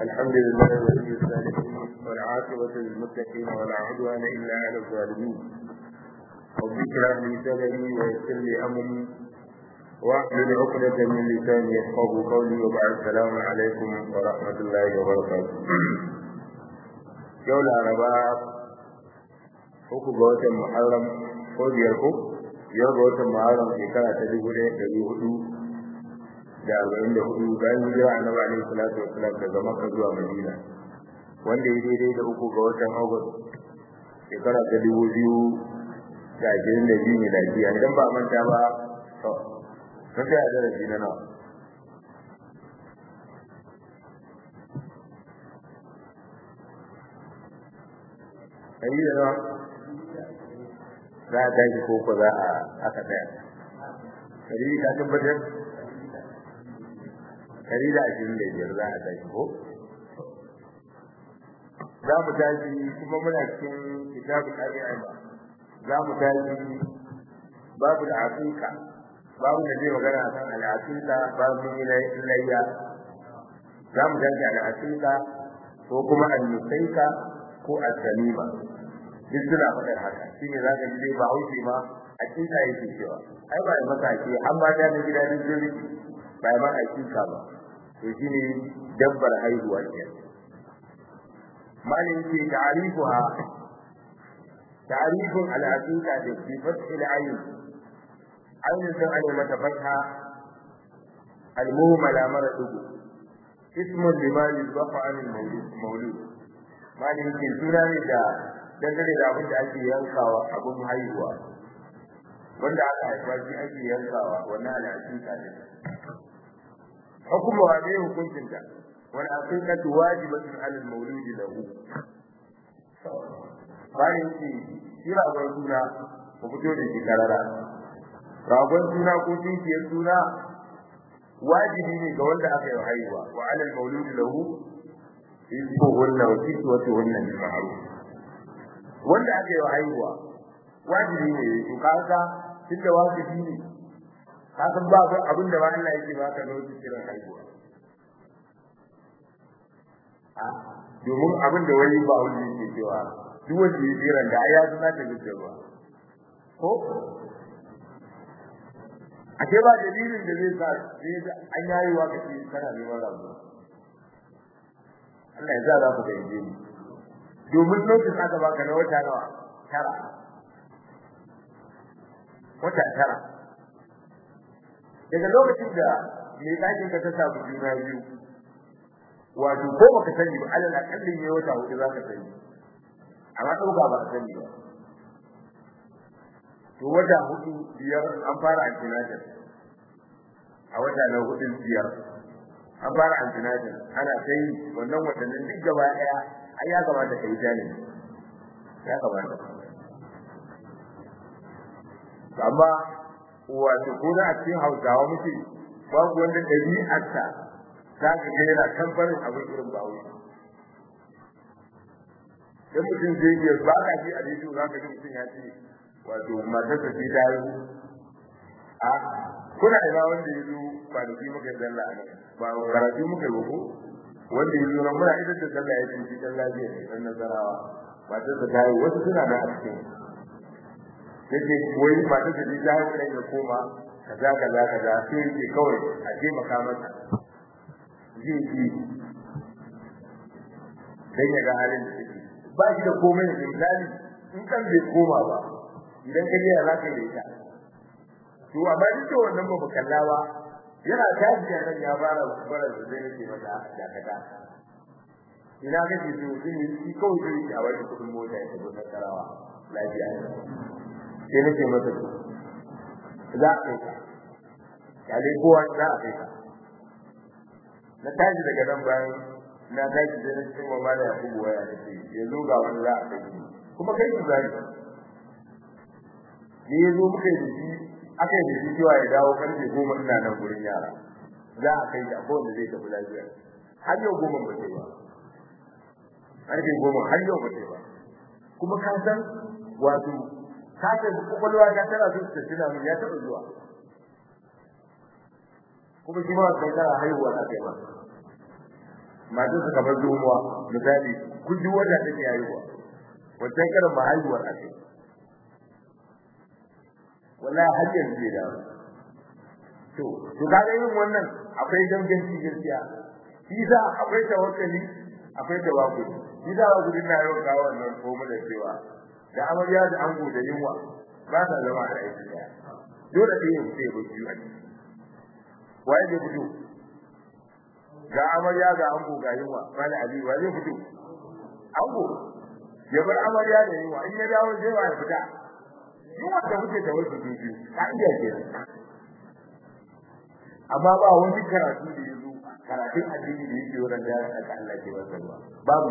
الحمد لله ولي الصالحين والعاقبة للمتقين ولا عدوان إلا على الظالمين رب اشرح لي صدري ويسر لي أمري واحلل عقدة من لساني يفقه قولي وبعد السلام عليكم ورحمة الله وبركاته يوم الأربعاء uku ga watan Muharram ko biyar ko biyar ga watan Muharram shekara ta dubu ɗaya ɗari hudu da arba'in da hudu bayan hijira annabi alaihi salatu wasalam daga Makka zuwa Madina wanda ya daidai da uku ga watan August shekara ta dubu biyu da ashirin da biyu miladiya idan ba a manta ba to sun kai a darasi na nawa ɗari da nawa za a tashi ko ko za a aka tsaya ɗari ka tabbatar ɗari da ashirin da biyar za a tashi ko za mu tashi kuma muna cikin kitabul al'ima za mu tashi babu al'aqiqa babu da zai magana akan al'aqiqa babu ilayya za mu tashi al'aqiqa ko kuma al-musaika ko al-salima duk suna faɗar haka shine za ka ji dai ba haushi ma aqiqa yake cewa ai ba maka ake an ba da gida din jiri ba ma aqiqa ba to shine dabbar haihuwa kenan malin ce ta'rifuha تعريف العقيدة بفتح العين عين سمع متى فتحة المهملة مرة اسم لما يصبح عن المولود ما يمكن سنة da dangane da abin da ake yankawa abin haihuwa wanda aka haifa shi ake yankawa wannan al'aqiqa ne hukuma wa ne hukuncinta wal aqiqatu wajibatun 'ala al-mawludi lahu bayan ce shi ragon suna ku fito da shi karara ragon suna ko tinkiyar suna wajibi ne ga wanda aka yi haihuwa wa alal mauludi lahu rizqu hunna wa kiswatu hunna bil ma'ruf wanda aka yi haihuwa wajibi ne to kaga tunda wajibi ne kaga ba abin da ba Allah yake baka lokacin kiran haihuwa a domin abin da wani ba wani yake cewa duk wanda ya tsira da ya zama da gaskiya ko a ce ba dalilin da zai sa sai an yayi wa kace kana neman rabu Allah ya za za ku gaje ni domin lokacin aka baka na wata nawa tara wata tara daga lokacin da mai ɗakin ka ta samu juna biyu wato ko baka sani ba alal akalli ne wata hudu za ka sani amma ɗauka ba a sani ba to wata hudu biyar an fara antinatal a wata na hudun biyar an fara antinatal ana kai wannan watannin duk gaba ɗaya ai ya kamata ka yi jani ya kamata amma wato ko da a cikin hausawa muke babu wanda ɗabi'arsa za ka ga yana tambarin abin irin ba wuce dan mutum zai iya ba ka ji a rediyo za ka ji mutum ya ce wato matar ta ta yi a kuna ina wanda ya zo kwanaki muka yi zalla a nan ba karatu muka yi ko wanda ya zo nan muna ita da zalla ya ce shi dan lafiya ne dan nasarawa matar ta yi wasu suna da a cikin yake wai matar ta ta yi kan ya koma kaza kaza kaza sai yake kawai a taimaka masa zai yi dan ya ga halin da take ba shi da komai da misali in kan bai koma ba idan ka je za ka yi ita to amma duk da wannan ba kalla ba yana tashi da nan ya fara fara da zai yake mata dakata ina ga shi to shi shi kawai zai a wani kudin mota ya tafi nasarawa lafiya sai nake masa to za a kai ka kale kowa za a kai ka na tashi daga nan bayan na tashi da nan cewa mala ya kubu waya da ke ya zo ga wani za a kai kuma kai ku zai ne ya zo muka yi da shi aka yi da shi cewa ya dawo karfe goma ina nan gurin yara za a kai da kowanne zai tafi lafiya har yau goma ba ce ba karfe goma har yau ba ce ba kuma ka san wato ka san kwakwalwa ta tana so ta tuna min ya taɓa zuwa kuma shi ma kai kana haihuwa na kai ba masu suka bar zomuwa misali kun ji wanda take haihuwa wancan karin ma haihuwar ake wallahi har yanzu bai dawo to to kaga irin wannan akwai danganci gaskiya shi za akwai tawakkali akwai tawakkuli shi za ba gudun na yau kawo wannan ko da cewa da amarya da ango da yunwa ba sa zama a aiki daya dole ɗaya ya fito ya bar biyu a ciki waye zai fito ga amarya ga ango ga yunwa wani ali wa zai fito ango ya bar amarya da yunwa in ya dawo zai wa ya fita yunwa da muke da wasu biyu ka iya ke amma ba wani karatu da yazo karatun addini da yake wurin da ya saka Allah ke wasa ba babu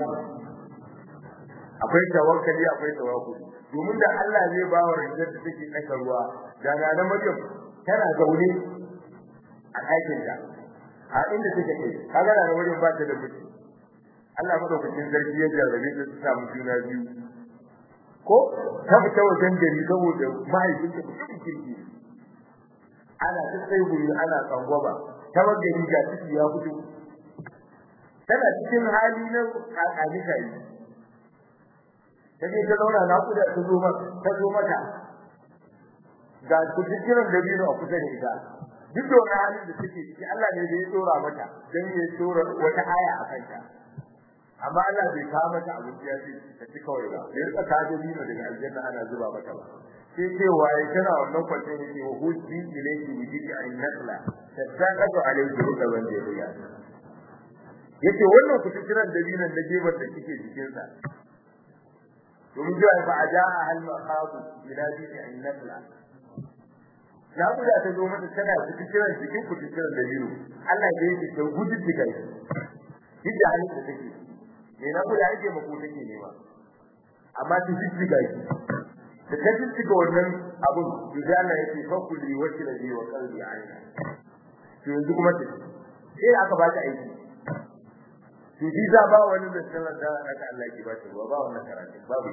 akwai tawakkali akwai tawakkuli domin da Allah zai ba wa rinjar da take tsaka ruwa da na Maryam tana zaune a ɗakin ta a inda take kai kaga da Maryam ba ta da miji Allah madaukakin sarki ya jarrabe ta ta samu juna biyu ko ta fita wajen gari saboda mahaifinta mutum kirki ana ta sai guri ana tsangwaba ta gari ga ciki ya fito tana cikin hali na kakani kai ta je ta zauna na kuda ta zo mata ta zo mata ga kujiran da biyu a kusa da ita duk da wani halin da take ciki Allah ne da ya tsora mata dan ya tsora wata aya a kanta amma Allah bai kawo mata abinci ya ce ta ci kawai ba ya rika ka da biyu daga aljanna ana zuba mata ba sai ce waye tana wannan kwance ne ke hujji ilayki bijiki an nakla tattaqatu alayhi ruka ban da ya yace wannan kujiran da biyu da gebar da kike cikin sa domin jiwa fa aja'a hal maqadu ila bijiki an nakla na guda ta zo mata tana cikin kiran cikin kudin kiran da biyu Allah ya yi ta gudu diga shi duk da halin da take me na guda yake mako take nema amma ta ji diga shi da ta ji diga wannan abun da Allah yake fa kulli wa kila wa qalbi aina to yanzu kuma ta sai aka ba ta aiki to ji za ba wani da sallar da aka Allah ke ba ta ruwa ba wannan karatu babu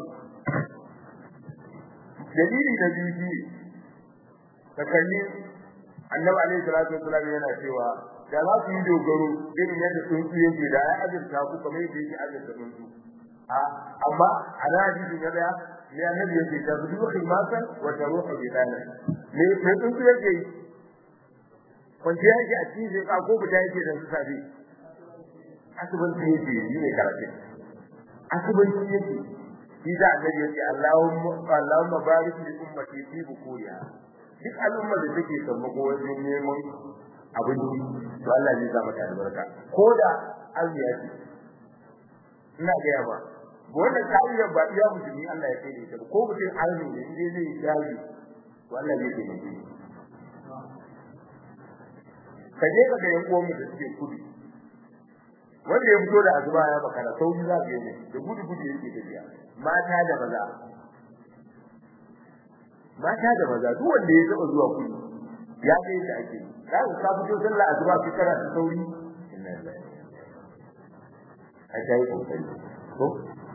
dalili da biyu takalli annabi alaihi salatu wasallam yana cewa da za ku yi dogaro irin yadda tsuntsu yake da ya azurta ku kamar yadda yake azurta tsuntsu a amma ana hadisin ya daya ne annabi yake ta zuwa khilmasan wa taruhu bi dana ne ne tsuntsu yake kwanci yake a cikin ka ko fita yake da su sabi asubanci yake yi ne karatu asubanci yake shi da annabi yake Allahumma Allahumma barik li ummati fi bukuriha duk al'ummar da take sammako wajen neman abinci to Allah zai sa mata albarka ko da aziya ce ina ga yawa wannan ka'idar ba iya musulmi Allah ya kai ta ko mutum arni ne inda zai yi jaji to Allah zai kai shi ka je ka ga yan uwan mu da suke kudu wanda ya fito da azuba ya makara sauri za ka yi da gudu gudu yake tafiya mata da maza mata da maza duk wanda ya taba zuwa kudu ya ga yadda ake za ku ka fito sallah azuba ki kana da sauri inna lillahi a kai kokari ko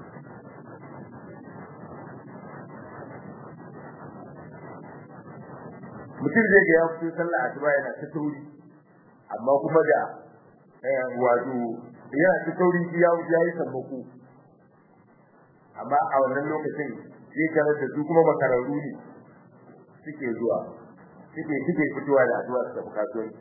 mutum zai ga ya fito sallah azuba yana ta sauri amma kuma da wato yana ta sauri ya ya yi sammako amma a wannan lokacin zai tarar da su kuma makararru ne suke zuwa suke suke fitowa da addu'a da bukatun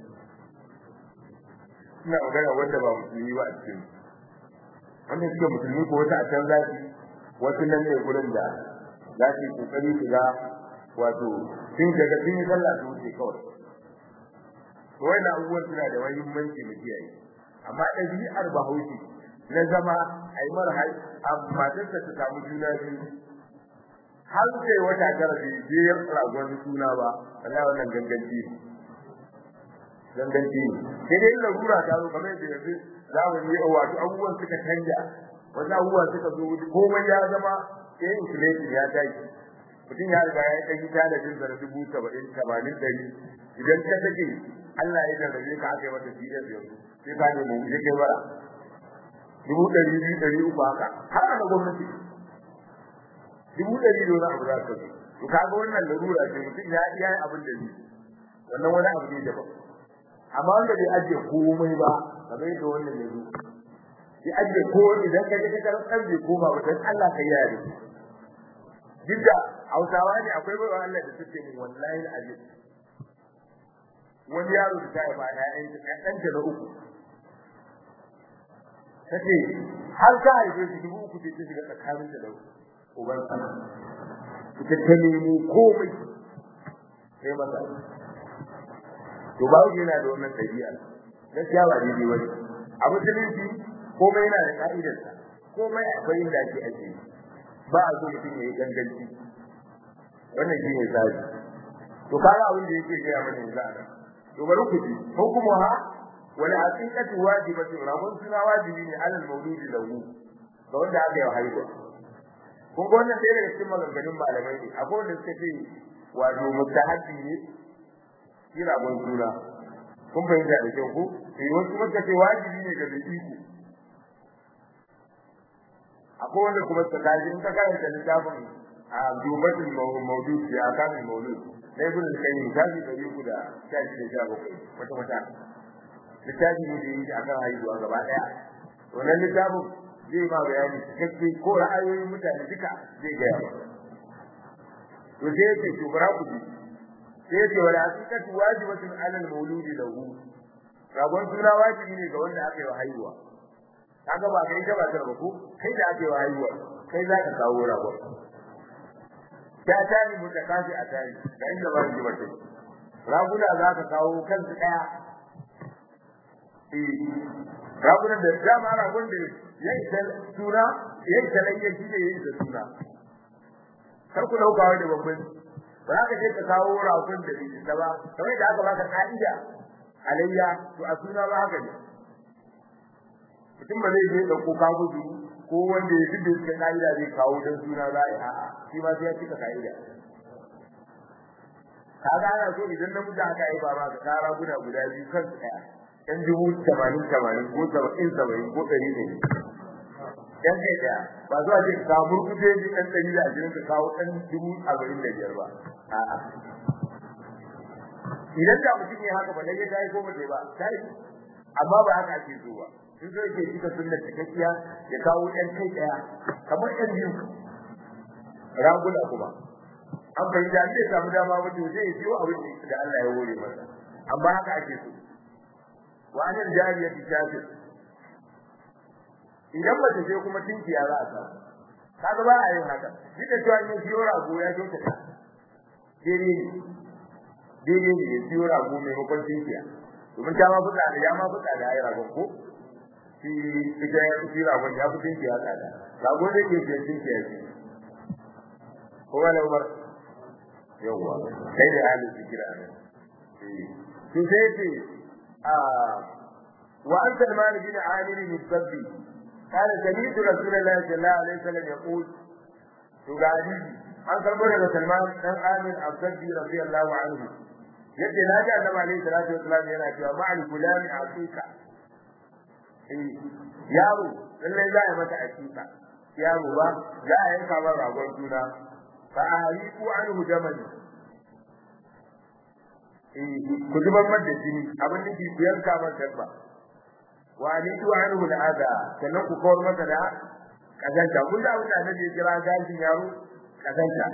ina magana wanda ba musulmi ba a cikin wannan suke musulmi ko wata a can zafi wasu nan ne gurin da za su yi kokari su ga wato sun daga sun yi sallah su wuce kawai to wannan abubuwan suna da muhimmanci mu kiyaye amma ɗabi'ar bahaushe na zama a yi mara hai amma matarsa ta samu juna biyu har sai wata tara bai je ragon suna ba wallahi wannan ganganci ne ganganci ne sai dai larura ta zo kamar yadda yanzu zamani ya wato abubuwan suka canja wasu abubuwa suka zo komai ya zama sai inflation ya tashi mutum ya riga ya kai talabin sa na dubu saba'in tamanin ɗari idan ka take Allah ya jarrabe ka aka yi mata bidiyar yanzu sai ka nemi mu je kai bara dubu ɗari biyu ɗari uku haka har na gwamnati dubu ɗari da wani abu za ka zo to kaga wannan larura ce mutum ya iya abin da zai wannan wani abu ne daban amma wanda bai ajiye komai ba kamar yadda wannan ya zo ya ajiye ko idan ka je ka tarar kan bai koma ba dan Allah kai yare duk da Hausawa ne akwai bayan Allah da suke mun wallahi alazim wani yaro da ta ba ƴaƴan ɗan ta na uku tace har ka haife shi dubu uku ce ta shiga tsakanin da uban sa ita ta nemo komai sai masa to ba yana da wannan ɗabi'a gaskiya ba daidai wani a musulunci komai yana da ka'idarsa komai akwai inda ake ake ba a so mutum ya yi ganganci wannan shi ne tsari to kaga abin da yake gaya mana yanzu a nan to bari ku ji hukumuha wal haqiqatu wajibatu rabun suna wajibi ne alal mauludi lahu ga wanda aka yi haihuwa kun ga wannan ɗaya daga cikin maganganun malamai ne akwai wanda suka ce wato mustahabbi ne shi rabon suna kun fahimta da kyau ko sai wasu suka ce wajibi ne ga mai iko akwai wanda kuma tsakaji in ka karanta littafin a dubatul mawdud ya akan mawlud na ibn al-qayyim tafi da yuku da tafi da sha bakwai wata wata littafi ne da yake akan haihuwa gaba daya wannan littafin zai ma bayani cikakke ko ra'ayoyin mutane duka zai ga yawa to sai yake to bara ku ji sai yake wala haqiqatu wajibatun 'ala al-mawludi lahu ragon suna wajibi ne ga wanda aka yi wa haihuwa kaga ba kai gaba da ko kai da ake wa haihuwa kai za ka kawo ragon ta tani mutakafi a tani da inda ba shi bace raguna za ka kawo kansu daya eh raguna da dama ragon da yayi tal suna yayi talayya shi ne yayi da suna kar ku dauka wai da babban ba za ka je ka kawo ragon da bai da ba kamar da aka baka ka'ida alayya to a suna ba haka ne mutum ba zai je da ko kawo ko wanda ya fide suka ka'ida zai kawo dan suna za a yi a'a shi ma sai ya cika ka'ida kaga ana so idan namiji aka yi ba ka kara guda guda biyu kan su daya yan dubu tamanin tamanin ko saba'in saba'in ko ɗari ne yan kai daya ba zuwa ce ka murkuje ji ɗan ɗari da ashirin ka kawo ɗan dubu arba'in da biyar ba a'a idan da mutum ya haka ba dai ya tayi ko ba ba tayi amma ba haka ake so ba in zo yake cika sunnar cikakkiya ya kawo ɗan kai ɗaya kamar ɗan biyu raguna kuma an bai da zai samu dama ba to zai biyo abin da Allah ya hore masa amma haka ake so wa anil jariyati shafir idan mace ce kuma tinkiya za a samu kaga ba a yin haka duk da cewa in biyo rago ya kyautata daidai ne daidai ne ya biyo rago maimakon tinkiya domin ta ma fuka da ya ma fuka da ai ragon ko shi ita ya fi ragon ya fi tinkiya tsada ragon zai ke fiye tinkiya ce ko wala umar yawwa kai da halin zikira nan to sai ce a wa an salman bin amir bin sabbi قال سمعت رسول الله صلى الله عليه وسلم يقول تغادي an karbo daga Salman dan Amir Abdullah radiyallahu anhu yadda na ji Annabi alaihi salatu wasallam yana cewa ma'al gulami aqiqa eh yaro lallai za a mata aqiqa yaro ba za a yanka ba ragon juna fa ahliku anhu jamani eh ku zubar da jini abin da ke yanka mata dabba wa alitu anhu al'ada sannan ku kawar masa da kazanta kun da abin da annabi ya kira gashin yaro kazanta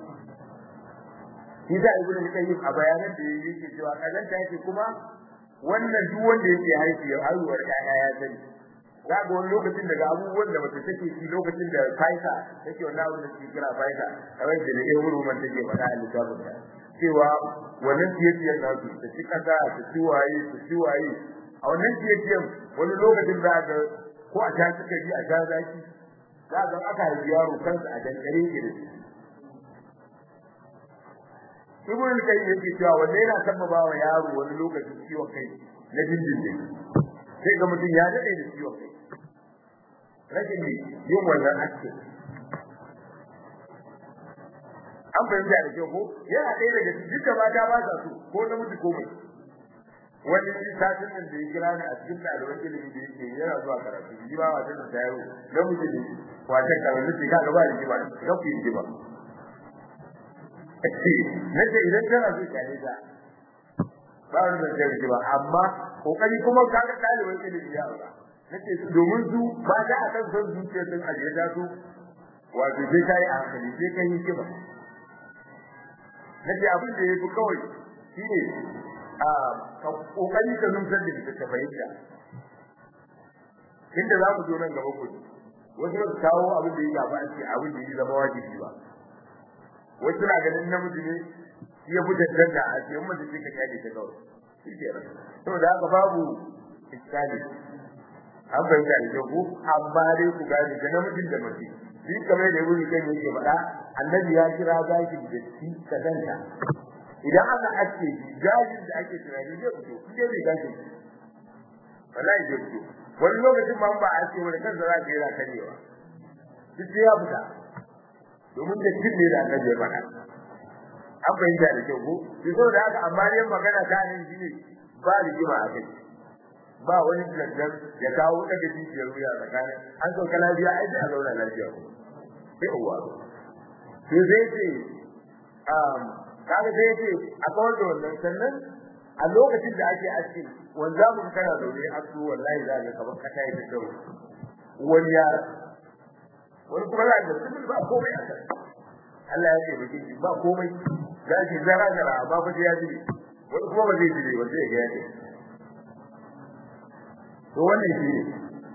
shi da ibnu qayyim a bayanan da yake cewa kazanta yake kuma wannan duk wanda yake haifi ya haihuwar ƴaƴa ya sani za ga wani lokacin daga abubuwan da mace take ci lokacin da faisa take wannan abin da suke kira faisa kamar da ne wuri man take faɗa a littafin ta cewa wannan tiyatiyar nasu ta ci kasa ta ci waye ta ci waye a wannan tiyatiyar wani lokacin za ga ko a ta suka yi a sha zaki za ga aka haifi yaro kansa a dankare ke da shi ibn al-qayyim yake cewa wanda yana sabbaba wa yaro wani lokacin ciwon kai na dindindin sai ga mutum ya dade da ciwon kai rashin ne yin wannan aske an fahimta da kyau ko yana ɗaya daga duka mata ba sa so ko namiji ko mai wani satin nan da ya kira ni a cikin ɗaliban ilimi da yake yana zuwa karatu ji ba wata da tayaro namiji ne wata karatu ce ka gaba da jiba ga ku yi jiba nace idan kana so ka yi da ba wani da kai ba amma kokari kuma ka ga ɗaliban ilimi ya aura nace domin su ba da a kan son zuciya sun ajiye ta su wato sai kai a hankali sai kai yi kiba nace abin da yafi kawai shine a ka kokari ka numsar da ita ta fahimta inda za ku zo nan gaba ku wasu ba su kawo abin da ya gaba a ce abin da ya zama wajibi ba wasu na ganin namiji ne ya fi tantanta a ce mun da kika kyale ta kawai shi ke nan saboda haka babu iskali an fahimta da ku amma dai ku gane da namijin da mace shi kamar da yuri kan yake faɗa annabi ya kira gashi da shi kadanta idan aka aske gashin da ake tunani zai fito in dai bai gashi wallahi zai fito wani lokacin ma ba a ce wani kansa za ka yi ra karewa duk ya fita domin da shi ne da annabi ya faɗa an fahimta da kyau ko to saboda haka amma dai magana ta nan shine ba rigima a kai ba wani lantar ya kawo daga jijiyar wuya tsakanin an sauka lafiya ai sai a zauna lafiya ko sai uwa to sai ce um kaga sai ce a kawar da wannan sannan a lokacin da ake aski wanda mun kana zaune a su wallahi za ka kamar kata yi da wani yara wani kuma za ka sun ba komai a kai Allah ya ce baki ba komai gashi zara zara ba fa ya ji wani kuma ba zai ji ba sai ga ya ce to wannan shi ne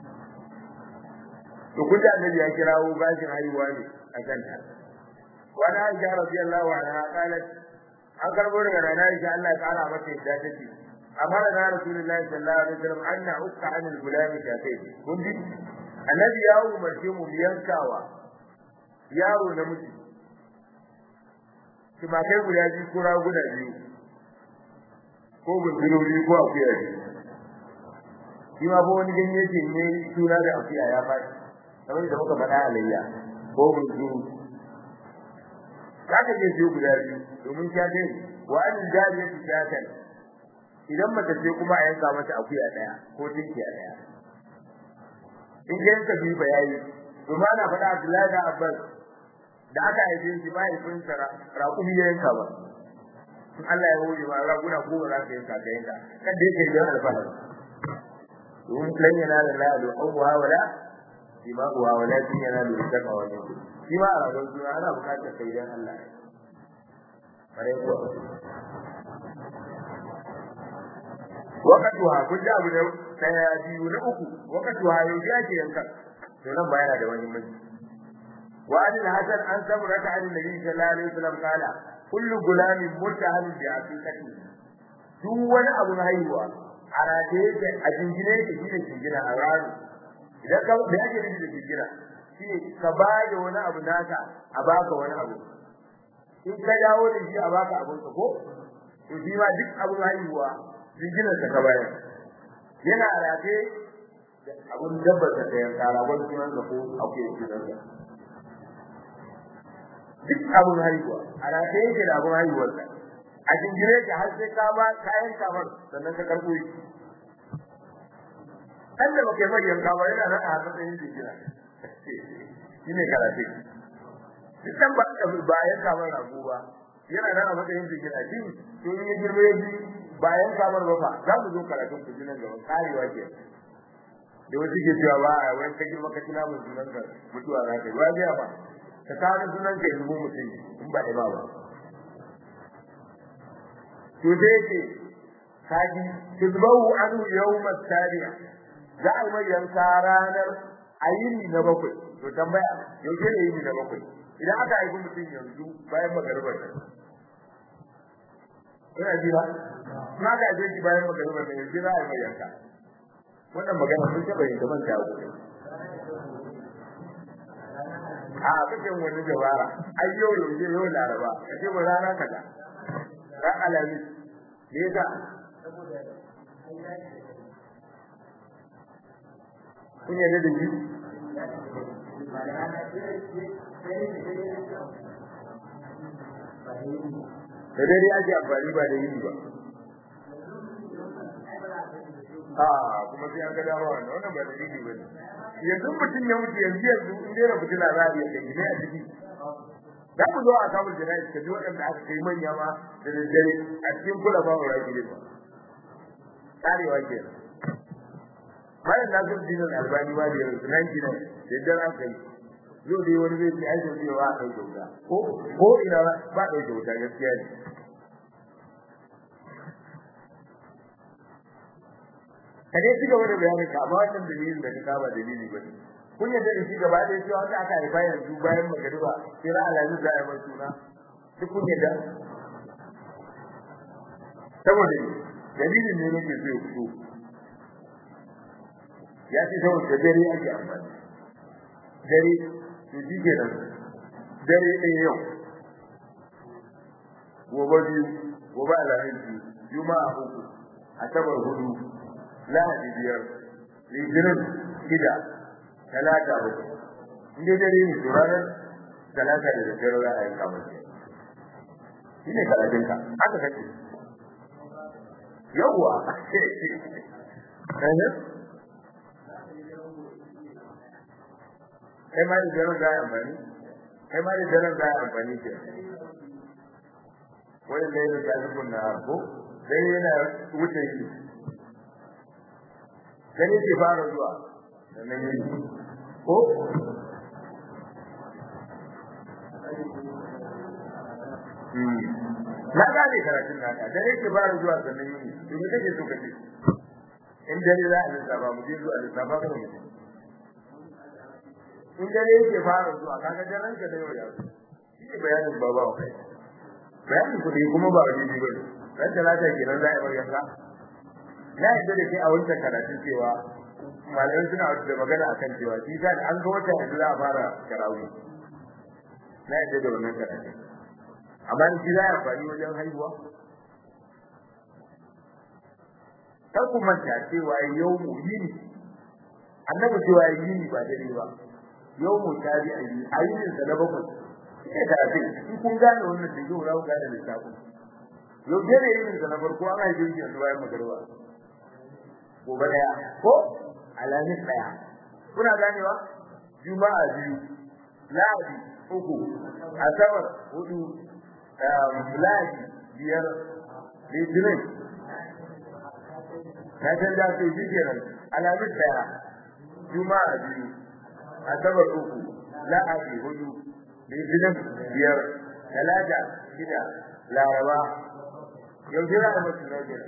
to kun da annabi ya kirawo gashin haihuwa ne a kanta wani aisha radiyallahu anha qalat an karbo daga rana aisha Allah ya kara mata yadda take amma da rasulullahi sallallahu alaihi wasallam anna ukka anil gulami kafai kun ji annabi ya umarce mu yankawa yaro namiji kuma kai guda biyu ko raguna biyu ko bunzurori ko akuya biyu shi ma ba wani ganye ce ne suna da afiya ya faɗi kamar da muka faɗa alayya ko bunzu zaka je biyu guda biyu domin ta dai wa an jariya ta ta idan mace ce kuma a yanka mata akuya daya ko tinki daya in ga yanka biyu ba yayi kuma ana faɗa Abdullahi da Abbas da aka haife shi ba yayin sara raƙumi ya yanka ba in Allah ya hore ma raguna ko ba za ka yanka ka yanka kan da yake da alfahari domin lan yanala la lu'uha wala dima'uha wala yanalu taqwa minkum shi ma a ragon suna ana bukatar kai dan Allah kare ko wakatuha kun ji abu da daya biyu na uku wakatuha yau ya ce yankan to nan bayana da wani mai wa an hasan an sabra ta an nabi sallallahu alaihi wasallam kala kullu gulamin mutahal bi aqiqati duk wani abu na haihuwa a rataye da a jingine yake shi ne jingina a rami idan ka da yake nufi da jingina shi ne ka ba da wani abu naka a baka wani abu in ka dawo da shi a baka abun ka ko to shi ma duk abu haihuwa jinginar ka ka bayar yana rataye da abun dabbar ka ya kara wani sunan ka ko akwai sunan ka duk abun haihuwa a rataye yake da abun haihuwar ka a jingire ka har sai ka ba kayan kamar sannan ka karbo shi kan da baka mai yanka ba yana nan a matsayin jingina shine karatu dukkan ba ka ba yanka ba rago ba yana nan a matsayin jingina shi to in ya girme shi ba yanka ba ba za mu zo karatun ku jinan gaba karewa ke da wasu ke cewa ba a wani ka girma ka tuna mun sunan ka mutuwa za ka yi ba biya ba ka kawo sunan ka yanzu mutum in ba da ba ba to dai ce kaji tuzbahu anhu yawm at-tabi'a za a mai yanka ranar ayini na bakwai to tambaya yaushe ne yini na bakwai idan aka haifi mutum yanzu bayan magaribar nan ina ji ba na ga je ki bayan magaribar nan yanzu za a mai yanka wannan magana sun taba yin gaban ta gobe a cikin wani dabara ai yau yaushe yau laraba kace ba rana kaza ran alamis me yasa kun yarda da shi da dai ake amfani ba da yi ba a kuma sai an ga dama wannan wannan ba da yi ba ne yanzu mutum ya mutu yanzu yanzu in dai rabu tana za a iya kai ne a ciki za ku zo a samun jana'i ka ji waɗanda aka kai manya ma da daddare a cikin kula ba wa raki ne ba karewa ke bayan na zo dinin albani ba da yanzu nan gidan yadda an kai yau dai wani zai ce ai sai cewa a ɗauke wuta ko ko ina ba ɗauke wuta gaskiya ne ka dai ci gaba da bayanin ka amma wannan dalilin da ka saba dalili ba ne kun yadda da shi gaba da cewa wanda aka haifa yanzu bayan magariba sai ra alamu za a yi mai suna duk kun yadda saboda dalilin ne nake so ya fito ya ce saboda dare ake amfani dare to shi ke nan dare ɗaya yau gobe biyu gobe alamin biyu juma'a uku asabar hudu lahadi biyar litinin shida talata uku in dai dare ne to ranar talata da daddare za a yi kamar shi ne karatunka haka kake yawwa kai ma da daren za a amfani kai ma da daren za a amfani ke wani da yana ta zubin na harko sai yana wuce shi gani ke fara zuwa sannan yi ko na gane karatun naka dare ke fara zuwa sannan yi to me kake so kace in dare za a lissafa mu je zuwa lissafa ka mu in dare yake fara zuwa kaga daren ka da yau ya shi ne bayanin baba wa kai bayanin kuɗi kuma ba wajibi ba ne ran talata kenan za a yi yanka na yadda da ke a wancan karatun cewa malamai suna da magana akan cewa shi ta an ga wata yanzu za a fara karawi na yadda da wannan karatun amma ni shi za a amfani wajen haihuwa kar ku manta cewa yau mu yini annabi cewa yini ba dare ba yau mu tabi a yi ayyukan sa na bakwai sai da abin in kun gane wannan da yau rawu gane lissafin yau dare yin sa na farko an haife shi yanzu bayan magarba gobe daya ko alamis daya kuna ganewa juma'a biyu lahadi uku asabar hudu lahadi biyar litinin na canza su shi kenan alamis daya juma'a biyu asabar uku lahadi hudu litinin biyar talata shida laraba yau jira da masu nau'in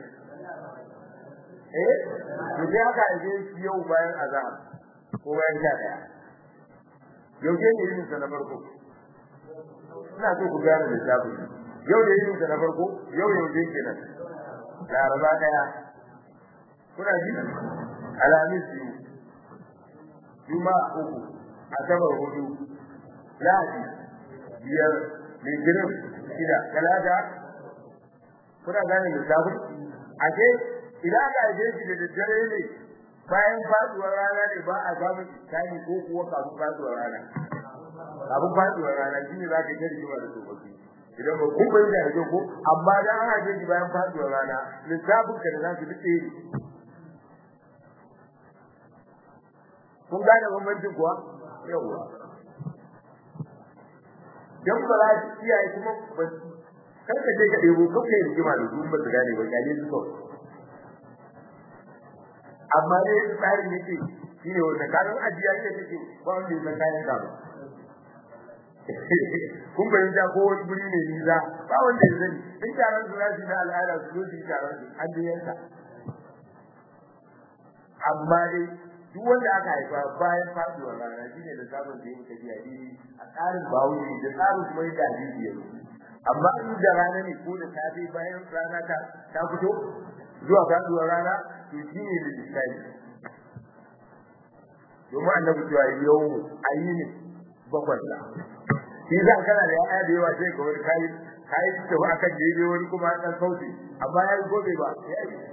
eh to sai aka aje shi yau bayan azhar ko bayan sha daya yau ke ne yin sa na farko ina so ku gane lissafi yau da yin sa na farko yau yau je kenan laraba daya kuna ji alamis biyu juma'a uku asabar hudu lahadi biyar litinin shida talata kuna gane lissafi ake idan aka aje shi da daddare ne bayan faduwar rana ne ba a samun iskani ko kuwa kafin faduwar rana kafin faduwar rana shi ne za ka yi rigima da tsofaffi idan ba kun bayyana da kyau ko amma dan an aje shi bayan faduwar rana lissafin ka da za su duk ɗaya kun gane bambancin kuwa yawwa dan ba za su iyaye kuma ba kar ka je ka ɗebo kawai rigima da su ba su gane ba kyale su kawai amma dai tsarin yake shine wanda kayan ajiya ne take ba wanda ya kayan ka kun bayyana ko wani guri ne niza ba wanda ya sani in taron su zasu na al'ada su zo su yi taron su an dai yanka amma dai duk wanda aka haifa bayan faduwar rana shine da sabon da yake tafiya dini a tsarin bawuri da tsarin kuma yadda hadisi yake amma in da rana ne ko da safe bayan rana ta ta fito zuwa faduwar rana to shi ne da lissafi domin annabi cewa yau ayi ne bakwai da shi za kana da yaya da yawa sai ka wani kai kai ta ba akan daidai wani kuma dan sauti amma ya yi gobe ba ya yi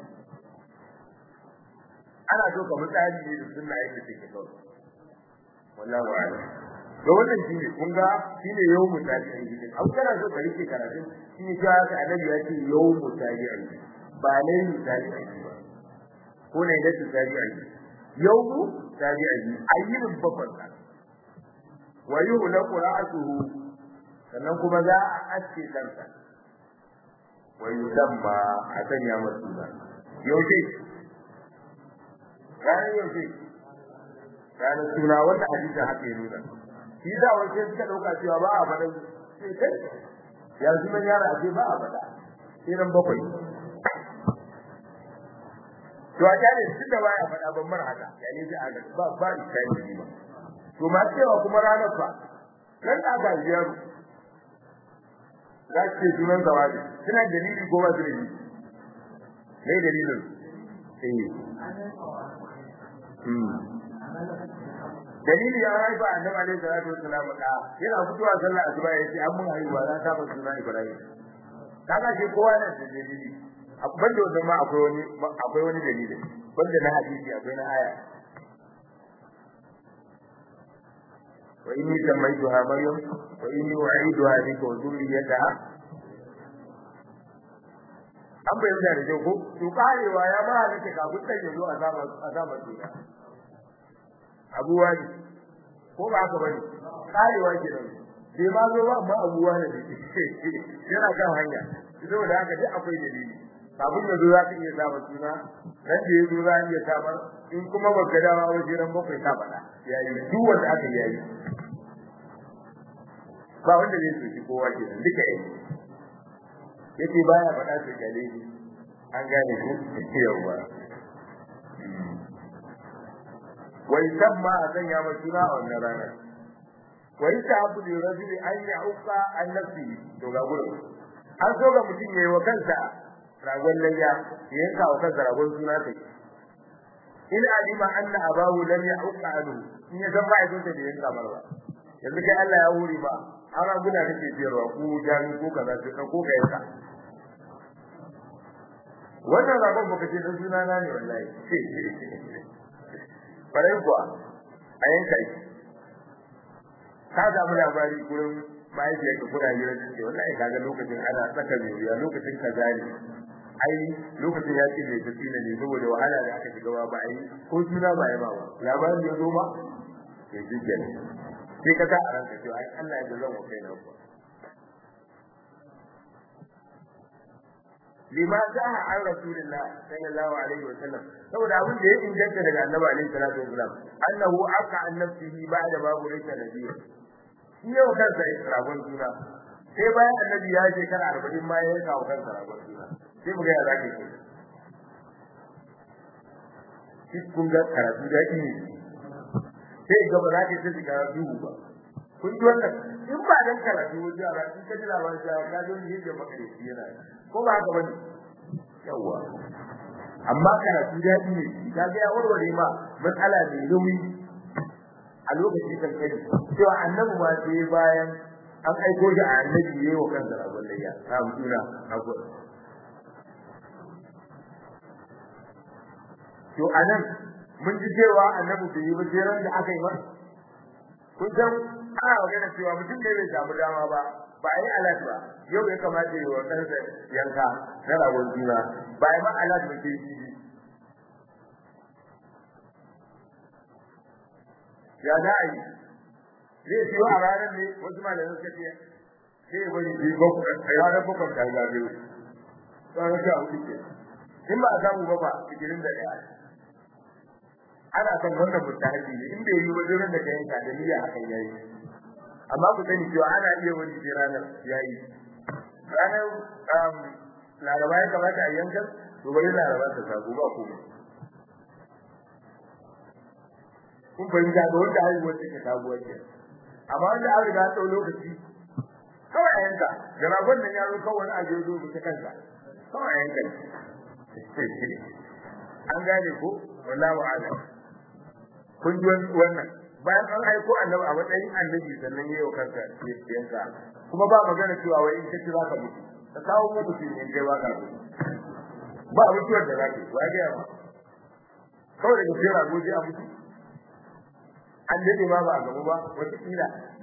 ana so ka mutane ne da sunna yake take kawai wallahi wa'ala to wannan shine kun ga shine yau mutaji an gidi abu kana so ka rike karatun shine cewa annabi ya ce yau mutaji an gidi ba ne mutaji an gidi ba ko ne da tsari a yi yawmu tsari a yi ayyukan bakwai ka wa yuhla qira'atuhu sannan kuma za a aske kansa wa yusamma a sanya masa suna yaushe ranar yau ce ranar suna wanda hadisin haka ya nuna shi da wace suka dauka cewa ba a faɗa sai kai yanzu nan yara a ce ba a faɗa sai ran bakwai to a kyale shi da baya faɗa ban mar haka yani sai aka ba ba iskani ba to ma cewa kuma ranar fa nan da aka yi yaro za ce sunan zawabi suna dalili ko ba su dalili ne dalilin dalili ya haifa annabi alaihi salatu wassalam da yana fitowa sallah asuba yace an mun haihuwa za ta fara sunan ibrahim kaga shi kowa ne da dalili banda wannan ma akwai wani akwai wani dalili banda na hadisi akwai na aya wa inni samaituha maryam wa inni u'iduha bika wa dhurriyyataha an bayyana da kyau ko to karewa ya ba halitta kafin sai ya zo a zaman a zaman duniya abuwa ne ko ba haka bane karewa ke nan sai ma zo ba amma abuwa ne yana kan hanya saboda haka duk akwai dalili kafin ya zo za ka iya samun suna ran da ya zo za a iya samar in kuma ba ka dawa ba sai ran bakwai ka faɗa yayi duk wanda aka yayi ba wanda zai soki kowa ke nan duka yayi yace baya faɗa su gale ni an gane ku yawa wai samma a sanya ma suna a wannan rana wai ta abu da rajuli an ya uka an nafsi to ga gurin an so ga mutum yayi wa kansa ragon layya ya yanka wa kansa ragon suna sai in alima anna abahu lam ya'uqa anhu in ya san ba ya da yanka marwa yanzu kai Allah ya huri ba har guna kake biyarwa ko jami ko kaza sai ko ka yanka wannan ragon baka ce dan suna na ne wallahi bare kuwa a yanka shi ka ga mu labari gurin mahaifiyar ka kuna yi rajin ce wallahi kaga lokacin ana saka mai lokacin kaza ne ai lokacin ya ce mai tafi ne saboda wahala da aka shiga ba ai ko suna ba ya ba labarin ya zo ma ya ji kenan sai ka sa a ranka cewa ai Allah ya zan wa kai na ku lima ja'a an rasulillah sallallahu alaihi wa sallam saboda abin da ya inganta daga annabi alaihi salatu wasallam annahu aka an nafsihi ba'da ma burika nabiyyi shi yau kansa ragon juna sai bayan annabi ya je kan 40 ma ya kawo kansa ragon juna sai mu ga ya zaki ko shi kun ga karatu da ne sai ga ba za ka ta shiga duhu ba kun ji wannan in ba dan karatu wajen yara in ka ji labarin cewa ka zo ni da makareci yana ko ba haka bane yawa amma karatu daɗi ne ka ga ya warware ma matsala mai nauyi a lokaci kan kai cewa annabi ma sai bayan an aiko shi a annabi yayi wa kansa rabon layya ta mutuna na gode to anan mun ji cewa annabi bai yi ba sai ran da aka yi masa kun san ana magana cewa mutum da bai samu dama ba ba yi alat ba yau ya kamata yi wa kansa yanka na ragon juna ba yi ma alat ba ke shi ya za a yi zai siyo a ranar ne wasu malamin suka ce sai ya bari biyu bakwai a ranar bakwai ta ga biyu tsawon sha hudu ke in ba a samu ba ba sigirin da ɗaya ana son wannan mutahabi ne in bai yi wajen da ka yanka da niyya hakan yayi amma ku sani cewa ana iya wani sai ranar yayi ranar um laraba ya kamata a yankan to bari laraba ta sabu ba ku kun fahimta da wanda haihuwar take sabuwar ke amma wanda an riga tsawon lokaci kawai a yanka da ragon nan ya zo kawai wani abu ya zo ta kansa kawai a yanka an gane ko wallahu a'lam kun ji wannan bayan an aiko annabi a matsayin annabi sannan yayi wa kanka yanka kuma ba magana cewa wai in kace zaka mutu ka kawo mu mutu ne kai ba ka ba mutuwar da zaka ba ga yawa kawai da kira goje a mutu an dade ma ba a gaba ba wata kila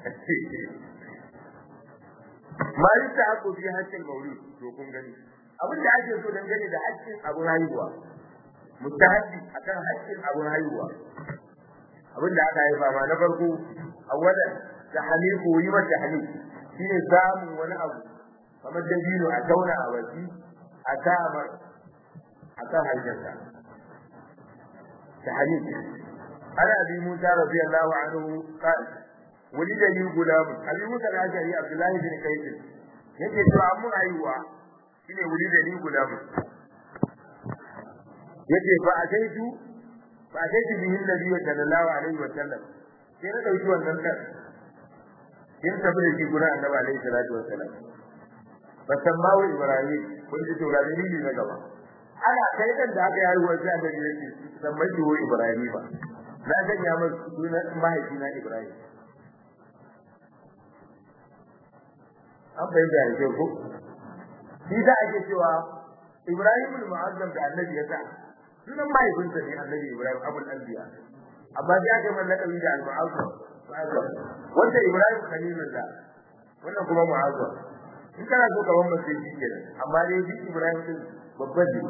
ma yasta ako fi hakkin maulud to kun gani abin da ake so dangane da hakkin abun haihuwa mustahaddi akan hakkin abun haihuwa abin da aka haifa ma na farko awwalan tahliqu yi mata tahliq shine samun wani abu kamar dabino a tauna a wasi a kama a kan hajjarsa tahnik ana abi musa radiyallahu anhu qala ولد لي غلام ابي موسى الاشعري عبد الله بن قيس yake cewa mun aiwa shine wuri da ni gulam yake fa ataitu fa ataitu bihi nabi sallallahu alaihi wa sallam sai na dauki wannan kan in tabi da shi gurin annabi alaihi salatu wa sallam fasammahu ibrahim kun ji to ga dalili na gaba ana kai dan da aka yi wa sai annabi yake sammai wa ibrahim ba na sanya masa sunan mahaifina ibrahim an fahimta da ke ko shi za a ke cewa Ibrahim al-Mu'azzam da Annabi ya sa sunan mahaifinsa ne Annabi Ibrahim Abul Anbiya amma sai aka yi lakabi da al-Mu'azzam wanda Ibrahim Khalilullah wannan kuma Mu'azzam in kana so ka wannan sai shi kenan amma dai shi Ibrahim din babban ne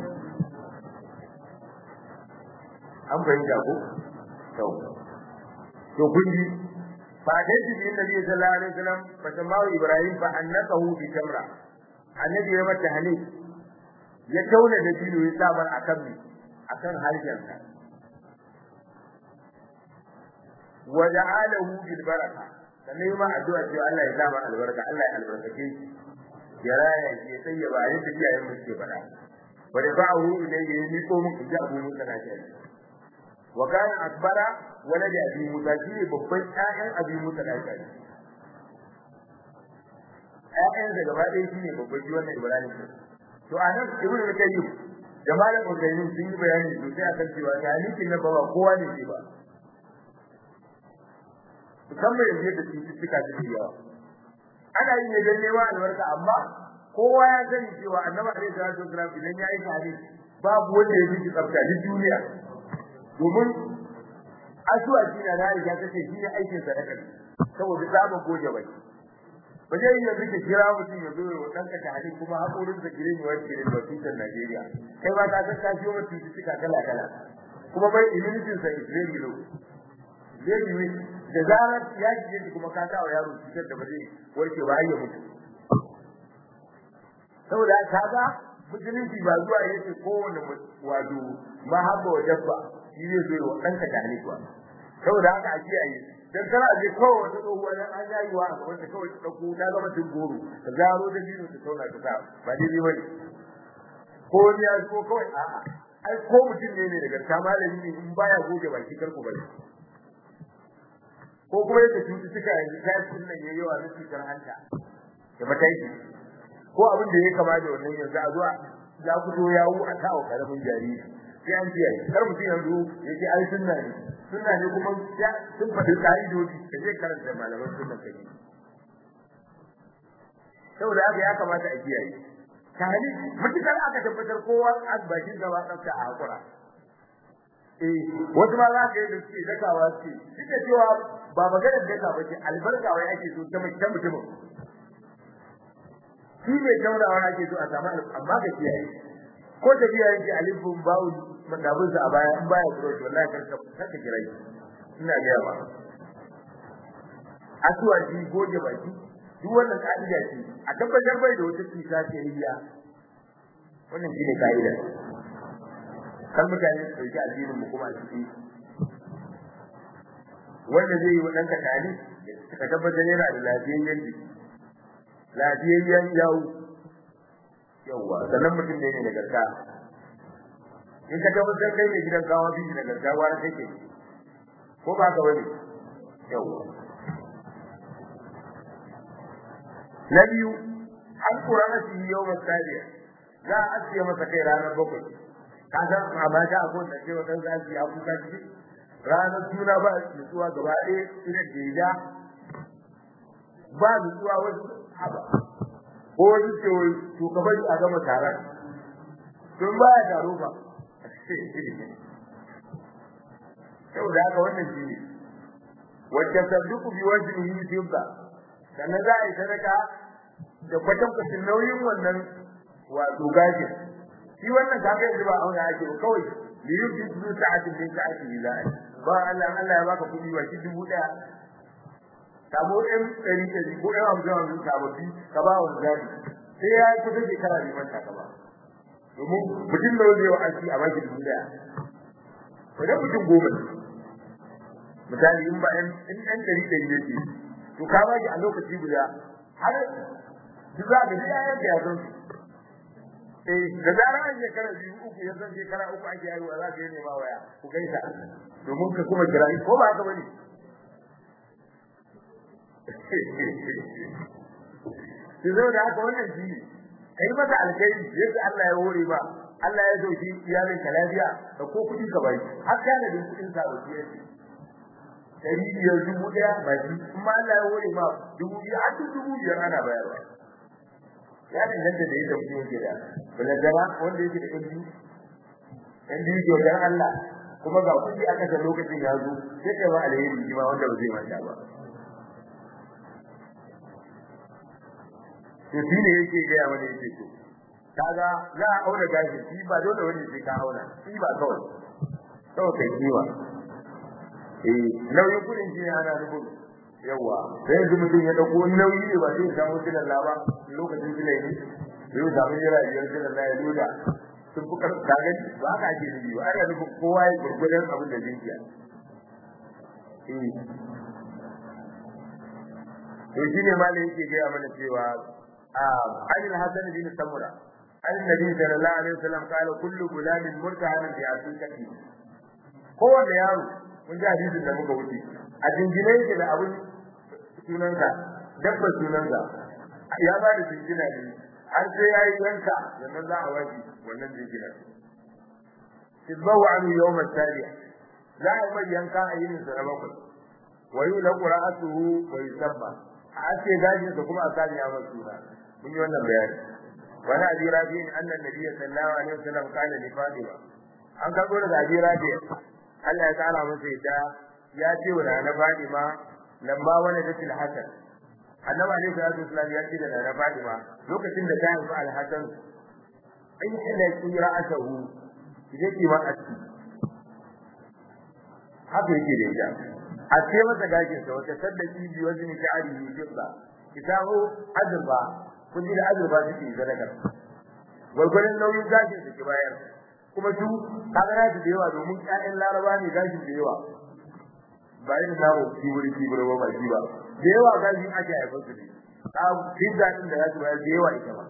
an fahimta ko to to kun ji فأتيت به النبي صلى الله عليه وسلم فسماه إبراهيم فأنقه بتمرة النبي يوم التهنيك يكون نبيل يسامر أكمل أكن هالجنة ودعا له بالبركة sannan ma addu'a cewa Allah ya sa mana albarka Allah ya albarkace shi ya raya shi ya tsaye ba yin tafiya yin muke faɗa wa da ba'ahu ilayhi ya miko mun ji abu mun kana shi wa kana akbara walad abi musa shi babban ƴaƴan abi musa da aka yi ƴaƴan da gaba ɗaya shine babban shi wannan ibrahim to anan ibnu al-qayyim da malam al-qayyim sun yi bayani sosai akan cewa talikin na baba kowa ne ke ba musamman yanzu da cututtuka suke yawa ana yin ne don neman albarka amma kowa ya sani cewa annabi alaihi salatu wasalam idan ya yi tare babu wanda ya fi tsafta duk duniya domin asuwa shi na na riga ta ce shi ne aikin sadaka saboda samun goje bai ba zai iya zuke kira mutum ya zo ya wa ɗanka ta hali kuma haƙorin da girin yawar girin ba tutar Najeriya kai ba ka san kashi wa cututtuka kala kala kuma bai immunitin sa is very low very weak da zarar ya shige shi kuma ka sa wa yaro cutar da ba zai warke ba ya mutu saboda kaga musulunci ba zuwa yace kowane wato mahabba wa dabba shi zai zo wa ɗanka ta hali kuwa saboda haka a kiyaye dan kana je kawai wata tsohuwa dan an yayi wa a gaban ta kawai ta dauko ta zama tun goro ta zaro da dino ta tauna ta sa ba daidai bane ko ni ya ko kawai a'a ai ko mutum ne ne daga ta malami ne in baya goge baki karku bane ko kuma yadda cututtuka yanzu ta yi nan yayi yawa na cutar hanta da mataiki ko abin da ya kama da wannan yanzu a zuwa ya fito yawo a kawo karamin jariri sai an kiyaye kar mutum yanzu yake ai sunna ne sunna ne kuma ya sun faɗi ka'idoji da zai karanta malaman sunna kai saboda haka ya kamata a kiyaye tahali mutukar aka tabbatar kowa an bakin gaba tsafta a hakura eh wasu ma za ka yi da suke dakawa suke duk da cewa ba maganar daka ba ce albarka wai ake so ta mutumin shi mai taurawa ake so a samu amma ka kiyaye ko tafiya yake alifin bawu madabun sa a baya in baya kuro to wallahi karka karka kira shi ina ga yawa asuwa ji goge baki duk wannan ka'ida ce a tabbatar bai da wata cuta ce riya wannan shine ka'ida kan mutane su dauki addinin mu kuma a ciki wanda zai yi wa ɗanka tali ka tabbatar yana da lafiyayyen jiki lafiyayyen yawu yawwa sannan mutum ne da garka in ka tabbatar kai ne gidan gawa biyu da garka wani kake ko ba ka wani yawwa na biyu an kura masa yau masariya za a asiye masa kai ranar bakwai ka san a mata a kowace ce wata za su yi abubuwa ciki ranar suna ba nutsuwa gaba ɗaya ina da ba nutsuwa wasu haba ko wani ce wai to ka bari a gama taron tun baya taro ba yau da haka wannan shi ne wacce sabduku bi wajhihi fidda sannan za a yi sadaka da kwatan kwatan nauyin wannan wato gashin shi wannan ka ga yanzu ba auna ake ba kawai li yufidu sa'atin min sa'ati billahi ba Allah Allah ya baka kudi wa shi dubu daya sabo ɗan ɗari ɗari ko ɗan hamsin hamsin sababbi ka ba wa zabi sai ya yi kusa shekara bai manta ka ba domin mutum da zai wa aiki a baki dubu ɗaya wajen mutum goma ne misali in ba in ɗan ɗari ɗari ne ke to ka ba a lokaci guda har duk za ka ji yayan da ya san su eh da zarar an shekara biyu uku ya san shekara uku ake haihuwa za ka yi nema waya ku gaisa domin ka kuma kira ko ba haka bane ki zo da haka wannan shi ne kai masa alkhairi yadda Allah ya hore ba Allah ya dauki iyalin ka lafiya da ko kudi ka bai har kana da kudin ka ba shi dari biyar dubu daya ba shi kuma Allah ya hore ma dubu biyar har dubu biyar ana bayarwa ya danganta da yadda mutum yake da balagara wanda yake da kudi dan biyu ke wajen Allah kuma ga kudi aka ta lokacin ya zo sai kai ba alheri shi ma wanda ba zai manta ba to shi ne yake gaya mana yake to kaga za a auna gashi shi ba dole wani sai ka auna shi ba kawai kawai kai kiwa eh nauyin kudin shi ana nufin yawa sai yanzu mutum ya dauko nauyi ne ba sai samu silan laba lokacin silai ne yau samu jira biyar silan la ya loda sun fi karɓa kaga ba haka ake nufi ba ana nufin kowa ya gurgudan abin da zai iya eh to shine malai yake gaya mana cewa عن الحسن بن سمرة عن النبي صلى الله عليه وسلم قال كل غلام مرتهن بعقيقته kowanne yaro mun ji hadisin da muka wuce a jingine yake da abin sunanka dabbar sunanka ya ba da jingina ne har sai ya yi yanka sannan za a waje wannan jinginar tizbahu anhu yawm at-taliya za a mai yanka a yinin sa na bakwai wa yulaqu ra'atuhu wa yusabba a ce gajin sa kuma a sani ya masu suna mun yi wannan bayani wani abi rabi annan nabiyyi sallallahu alaihi wasallam kana li fatima an karbo daga abi rabi Allah ya tsara masa yadda ya ce wa na fatima lamma wani da til hasan annabi alaihi salatu wasallam ya ce da na fatima lokacin da ta haifi al-hasan ai ila ki ra'atahu kije ki ma aski haka yake da ita a ce masa gashin sa wata saddaki bi wajen sha'ari yusfa kitabu azba kun ji da azurfa suke sadaka gwargwaron nauyin gashin su ki bayar kuma su kaga na da yawa domin ƴaƴan laraba ne gashin da yawa ba yin nawo kibiri kibiri ba ba shi ba da yawa gashin ake haifar su ne a pizza din da za su bayar da yawa ita ba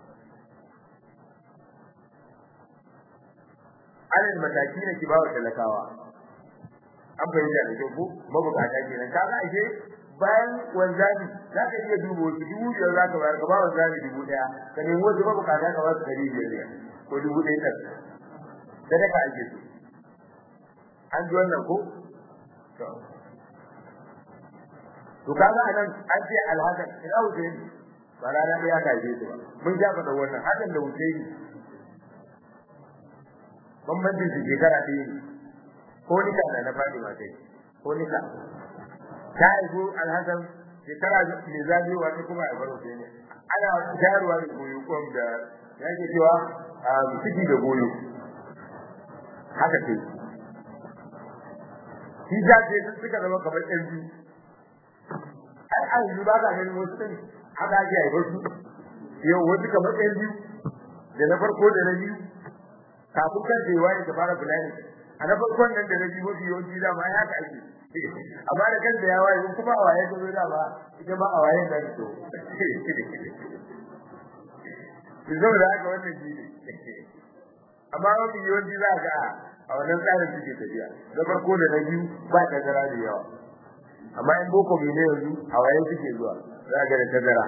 alal mataki ne ki bawa talakawa an bayyana da kyau ko mabukata kenan kaga ashe bayan wanzami za ka iya duba wasu dubu biyar za ka bayar ka ba wanzami dubu ɗaya ka nemi wasu mabukata ka ba su ɗari biyar biyar ko dubu ɗaya ɗan sadaka ake so an ji wannan ko to kaga anan an ce alhakan ina Husaini ba rana ɗaya ka je su ba mun ja faɗa wannan hakan da Husaini bambancin su shekara ɗaya ne ko nika da na faɗi ma kai ko nika ta haifu alhassan shekara mai zafi wata kuma a baro ne ana shayarwa da goyo kom da yake cewa ciki da goyo haka ce shi ta ce sun suka zama kamar ɗan biyu ai an yi ba ka ganin wasu ɗin haka ake haifar su yau wasu kamar ɗan biyu da na farko da na biyu kafin kan cewa ne ta fara fulani a na farkon nan da na biyu mafi yawanci da ma haka ake amma da kanta ya waye kuma a waye gobe da ba ita ba a waye da to ki zo da haka wannan shi ne amma wani yawanci za ga a wannan tsarin suke tafiya na farko da na biyu ba tazara da yawa amma in boko mai ne yanzu a waye suke zuwa za ga da tazara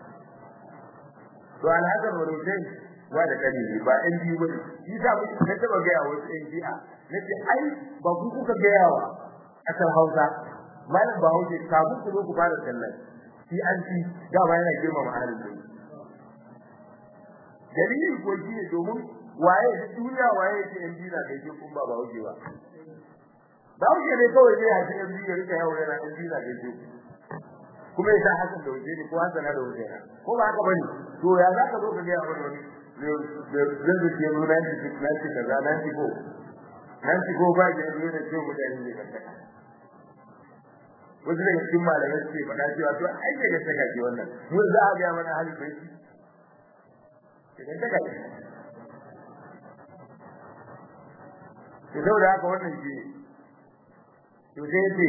to alhazar wa rusai ba da kani ba ɗan biyu ba shi sa mu na taba ga yawa wasu ɗan ji'a nace ai ba ku kuka ga yawa kasar Hausa malam Bahaushe kafin ku zo ku fara sallah shi an ci dama yana girma mahalin da dalilin ko shi ne domin waye da duniya waye yake yan dina kai ke kun ba Bahaushe ba Bahaushe ne kawai zai haji yan dina rika yawo yana yan dina kai ke kuma yasa hakan da wuce ne ko hasan da wuce ko ba haka bane to ya za ka zo ka ga wani wani zai zai ke nuna ni na ci kaza na ci ko nan ci ko ba da ruwa da cewa mutane ne kan taka wasu daga cikin malamai suke faɗa cewa to ai daga saka ce wannan mun za a ga mana hali bai ci daga saka ce to saboda haka wannan shi to sai ce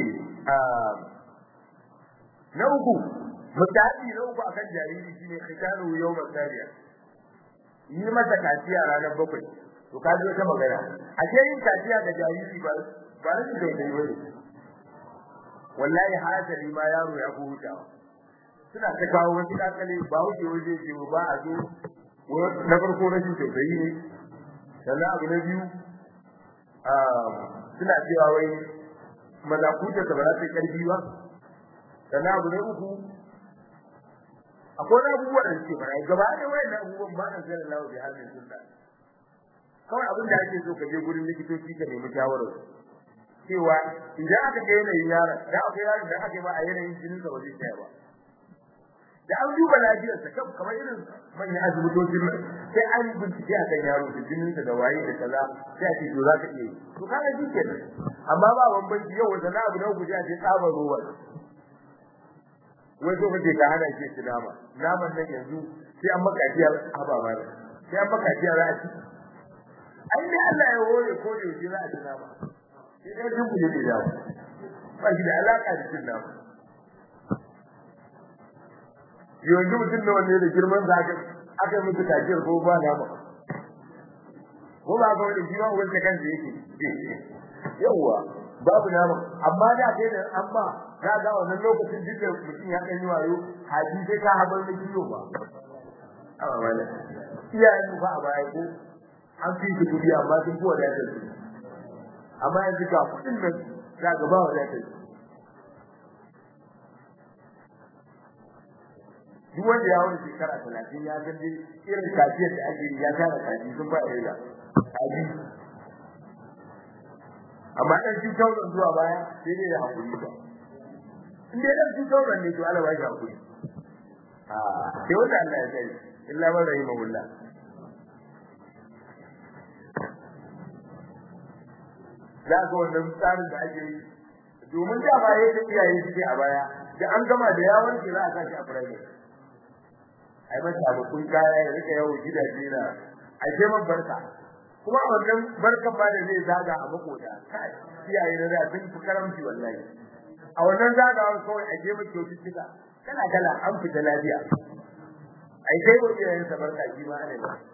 na uku mutabi na uku akan jariri shine khitaru yawmal sariya yi masa kaciya ranar bakwai to ka ji wata magana a ce yin kaciya ga jariri ba ba rashin da yi bane wallahi hasali ma yaro ya fi hutawa suna ta kawo wasu kakale ba wuce waje ce ba a zo na farko rashin tausayi ne sannan abu na biyu suna cewa wai mazakuta ta ba za ta yi karfi ba sannan abu na uku akwai wani abubuwa da suke fara gaba da wayan abubuwan ba na sanin lawa bi halin sunna kawai abin da ake so ka je gurin likitoci ka nemi shawarar cewa idan aka ga yanayin yaron da akwai yaron da aka yi ba a yanayin jinin sa ba zai tsaya ba da an duba lafiyarsa kamar irin manyan asibitocin nan sai an bincike a kan yaro da jininsa da waye da kaza sai a ce to za ka iya yi to kaga shi kenan amma ba bambanci yau wata na abu na guje a ce tsabar ruwa wai so kace ka hana shi ci nama naman nan yanzu sai an maka jiya haba ba sai an maka jiya za a ci ai ne Allah ya hore ko da yake za a ci nama sai dai duk ne da ba shi da alaka da cin nama yanzu mutum da wanne da girman sa aka aka yi mutu kaciyar ko ba nama ko ba ga wani jiwa wanda kansa yake yawa babu nama amma da kai da amma za ga wannan lokacin duka mutum ya kan yi wayo haji sai ka habar da kiyo ba amma wala iyayen ba a baya ko an fi su kudi amma sun fi wadatar su amma yanzu ga kudin nan za ga ba wadatar su duk wanda ya wani shekara talatin ya san dai irin kafiyar da ake yi ya tara kaji sun ba da yawa kaji amma dan shi tauran zuwa baya sai dai ya hakuri ba in dai dan shi tauran ne to Allah ya ji hakuri a sai wanda Allah ya sani illa man rahimahullah da ga wannan tsarin da ake yi domin da ba yayin da iyaye suke a baya da an gama da yawon ke za a sashi a private ai mata ba kun kaya ya rika yawo gidaje na a ce man barka kuma a wannan barkan ba da zai zaga a makota kai iyaye na da sun fi karamci wallahi a wannan zagawar kawai a je maka kyaututtuka kala kala an fita lafiya ai kai wa iyayen sa barka shi ma ana yi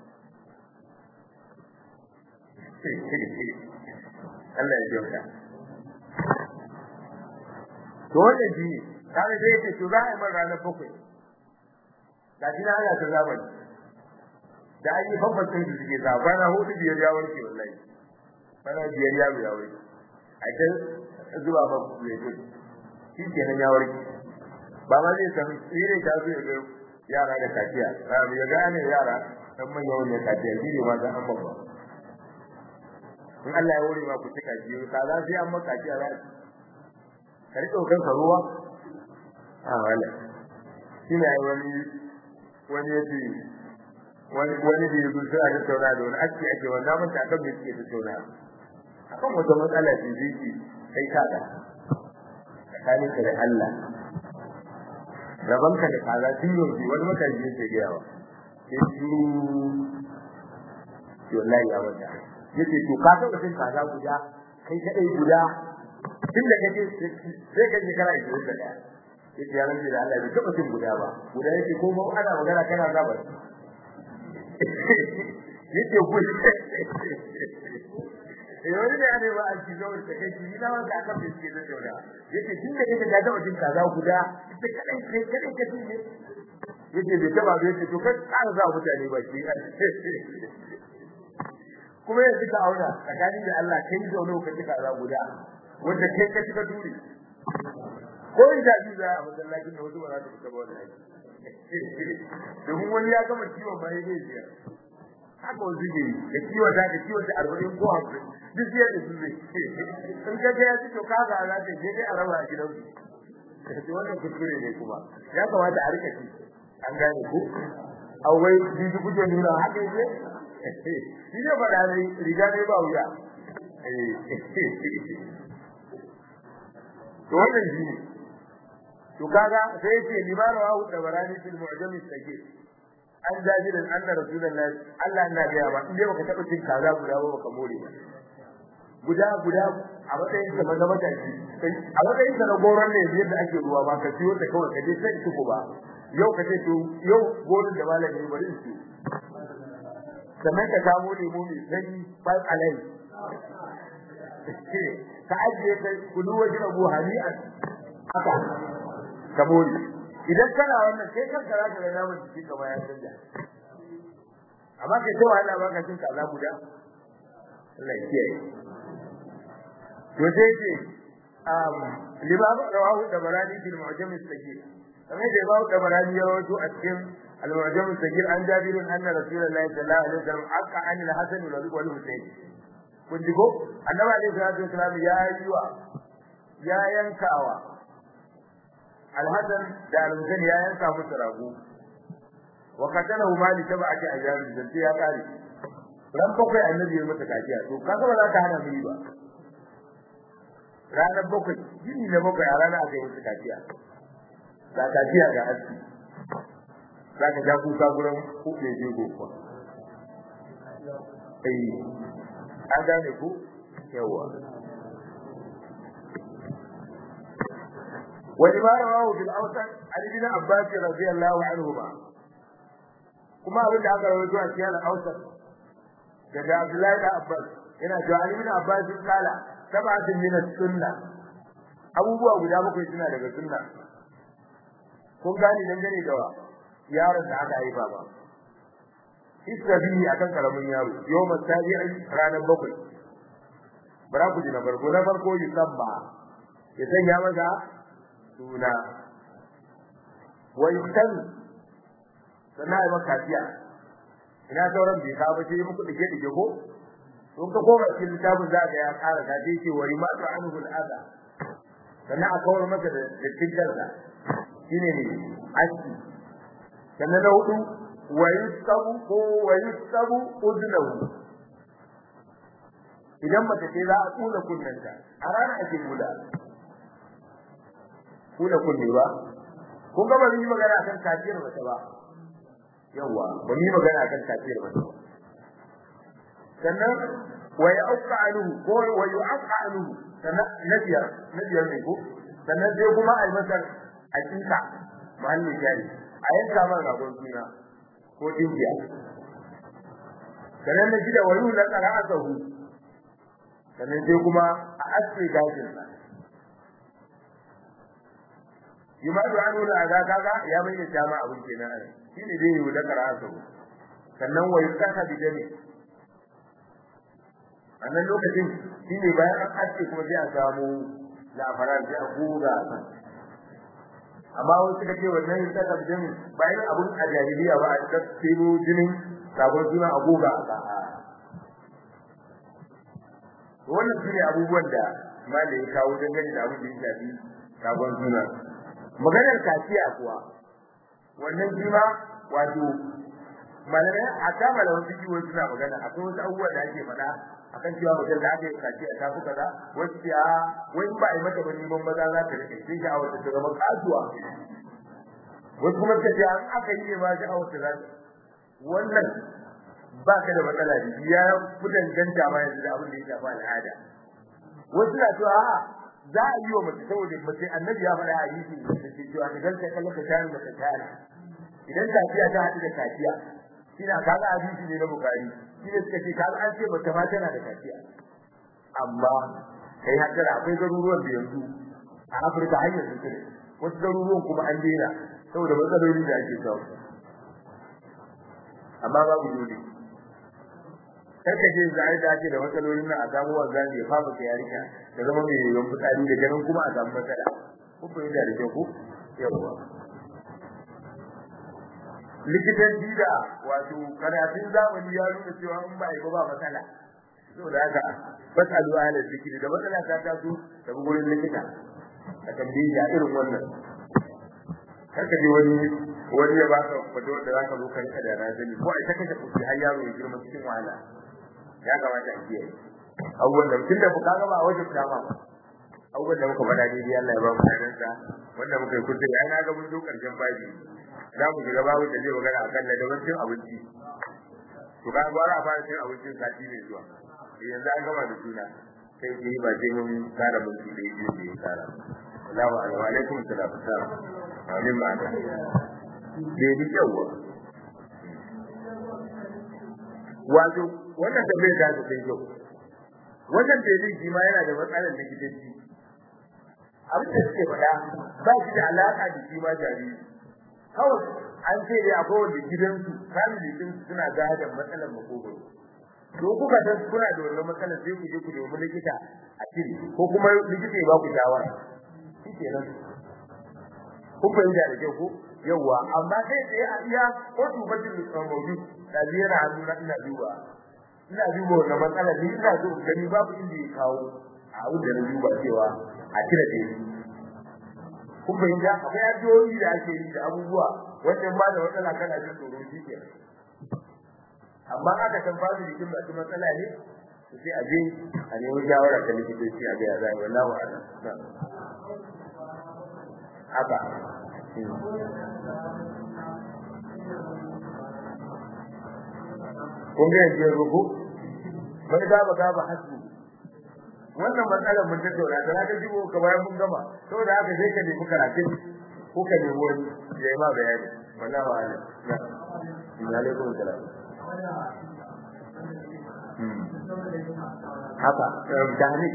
Allah ya jauka to wannan shi ne kaga sai yake to za a yi man ranar bakwai ga shi na ana ta zamani da an yi bambancin da suke sa bana hudu biyar ya warke wallahi bana biyar ya ya warke a can zuwa ba ku ne to shi kenan ya warke ba ma zai san shi ne ta zo ya ga yara da kaciya ya gane yara dan manya wani kaciya shi ne ma dan an babba in Allah ya wuri ma ku cika biyu ka za sai an maka kaciya za ka rike kanka ruwa a wala shi ne wani wani yace wani wani da yake so a tattauna da wani ake ake wannan mun ta kan yake tattauna akan wata matsala ce zai kai ka da tsakanin ka da Allah rabanka da kaza tun yau wani matashi yake ga yawa sai shi wallahi ya wata yace to ka taba cin kaza guda kai kadai guda tun da kake sai ka ji kana 21 yace ya rantsi da Allah bai taba cin guda ba guda yake ko ba ana magana kana zaba yace ku eh wani da ne ba a ci zo da kai ni na wanda aka fi ce da joda yace tun da kake da taba cin kaza guda ita kadai kai kadai ka ci yace bai taba bai ce to kai ka za mutane ba shi kuma yanzu ka auna tsakanin da Allah kai da wani ka ci kaza guda wanda kai ka ci ka dure ko da ji za a masallacin da wasu ba za su fita ba wannan domin wani ya gama ciwon ba ya zai jiya haka wasu ke yi da ciwon ta da ciwon ta arba'in ko hamsin duk jiya da su zai in ka ga ya ci to ka ga za ta je dai a raba a gidan su to wannan kuskure ne kuma ya kamata a rika ci an gane ko awai jiji kuje nuna haka yake shi ne faɗa ne riga ne ba wuya to wannan shi ne to kaga sai yace limana wa da barani fil mu'jam as-sagir an jajirin anna rasulullahi Allah ina ga ba inde baka taba cin kaza guda ba baka more ba guda guda a matsayin sa na matashi a matsayin sa na goron ne yadda ake ruwa ba ka siyo ta kawai ka je sai ki ko ba yau ka ce to yau goron da malami bari su sannan ka samu lemu mai sanyi five alive ka ajiye kai kulu wajen abu hani'an haka ka more idan kana wannan kai kanka za ka ga namun jikin ka ya canja amma kai ta wahala ba ka cin kaza guda Allah ya kiyaye to sai ce um libabu rawahu da barani bil mu'jam as-sagir kamar da babu da barani ya rawaito a cikin al-mu'jam as-sagir an jabirun anna rasulullahi sallallahu alaihi wasallam aqqa an al-hasan wal husayn kun ji ko annabi alaihi salatu wasallam ya yi wa ya yankawa al-hasan da al-husayn ya yanka musu rago wa qatalahu mali tab'ati ajar zanti ya kare ran bakwai annabi ya mata kaciya to kaga ba za ka hana mu ba ranar bakwai yini na bakwai a ranar aka yi mata kaciya ga kaciya ga aski za ka ja kuka gurin kuɗe jego kuwa eh an gane ku yawa ولما رواه في الأوسط عن ابن عباس رضي الله عنهما kuma abin da aka rawaito a cikin al-Awsat daga Abdullahi da Abbas yana cewa Ali bin Abbas kala sab'atun min as-sunnah abubuwa guda bakwai suna daga sunna kun gani dangane da yaron da aka haifa ba Israbi akan karamin yaro yawma tabi'i ranar bakwai bara ku ji na farko na farko yusabba ya sanya masa suna wa yuktan sannan ai maka kafiya ina sauran bai kawo sai muku dake dake ko don ka koma cikin littafin za ka ya ƙara ka sai ce wari ma ta'anuhu al'ada sannan a kawar masa da cikin sa shine ne aski sannan na hudu wa yusabu ko wa yusabu udnahu idan mace ce za a tsula kunnanta a rana ake kula kula kunne ba kun ga ba yi magana akan kafiyar mace ba yawa ba mu magana kan kafir ba sannan wa ya'qa anhu ko wa yu'qa anhu sannan nabiyar nabiyar ne ko sannan sai kuma ai masa hakika mahallin jari a yanka man ragon suna ko dingiya sannan na gida wayu na qara'atuhu sannan sai kuma a aske gashin sa yumadu anhu la ga kaga ya bayyana jama abin kenan shine dai yau da karatu sannan wai kasa bidane annan lokacin shine bayan an aske kuma sai a samu lafaran sai a gura amma wasu da ke wannan yin kasa bidane bayan abun a jahiliya ba a tsiro jinin sabon suna a goga a ka'a wannan shine abubuwan da malai ya kawo dangane da abin da ya shafi sabon suna maganar kaciya kuwa wannan shi ma wato malamai a ta malaman fiki wai suna magana akwai wasu abubuwa da ake faɗa akan cewa mutum da aka yi kaciya ta fi kaza wasu ya wai ba a yi mata ba neman maza za ta rike sai sha'awar ta zama kasuwa wasu kuma ta ce an aka yi ne ma sha'awar ta za wannan ba ka da matsala da ya fi danganta ma yanzu da abin da ya shafi al'ada wasu na cewa a'a za a yi wa mace saboda mace annabi ya faɗa hadisi da ke cewa idan ka kalla ka tare da ka tare idan kafiya ta haɗu da kafiya shine kaga hadisi ne na bukari shine suka ce kaga an ce mace ma tana da kafiya amma kai haddara akwai garuruwan da yanzu a Afirka har yanzu ne wasu garuruwan kuma an daina saboda matsaloli da ake samu amma babu dole karka ce za a yi dace da matsalolin nan a samu wanzan ya fafa ta yarika da zama mai yawan fitsari da ganin kuma a samu matsala kun fahimta da kyau ko yawwa likitanci da wato karatun zamani ya nuna cewa in ba yi ba ba matsala saboda haka fasalu ala zikiri da matsala ta taso da gurin likita a tambaye da irin wannan karka je wani wani ya baka fado da zaka zo ka rika da razani ko ai ta kashe kuɗi har yaro ya girma cikin wahala ya kamata a kiyaye abubuwan da tun da ka gaba a wajen dama ba abubuwan da muka faɗa daidai Allah ya ba mu sanar wanda muka yi kuskure ai na ga mun zo karshen baji za mu shiga babu da zai magana akan ladaban cin abinci to ka gwara a fara cin abincin sati mai zuwa yanzu an gama da juna sai dai ba sai mun kara mun shi dai biyu da ya kara Allahu alaihi wa alaikum salam salam amin ma da dai bi yawa wato wannan tambayar da ta kai yau wannan dalilin shi ma yana da matsalar likitanci abin da suke faɗa ba shi da alaƙa da shi ma jariri kawai an ce dai akwai wanda gidansu family din suna gadon matsalar makogoro to kuka san kuna da wannan matsalar sai ku je ku nemi likita a cire ko kuma likita ya ba ku shawara shi kenan kun fahimta da kyau ko yawwa amma sai tsaye a iya ko tubatin maudu da ziyara hannu na ina duba ina duba wannan matsalar ni ina so gani babu inda ya kawo a abin da na duba cewa a cire da kun fahimta akwai addu'o'i da ake yi da abubuwa wajen ba da matsala kana jin tsoro shi ke amma aka san babu jikin masu matsala ne to sai a je a nemi shawara ta likitoci a ga ya zai wallahi a'lam haka kun ga yanzu rubu mai gaba gaba hasu wannan matsalar mun tattauna da ka jibo ka bayan mun gama saboda haka sai ka nemi karatun ko ka nemi wani ya yi ma bayani wallahi wa ala na alaikum salam haka dani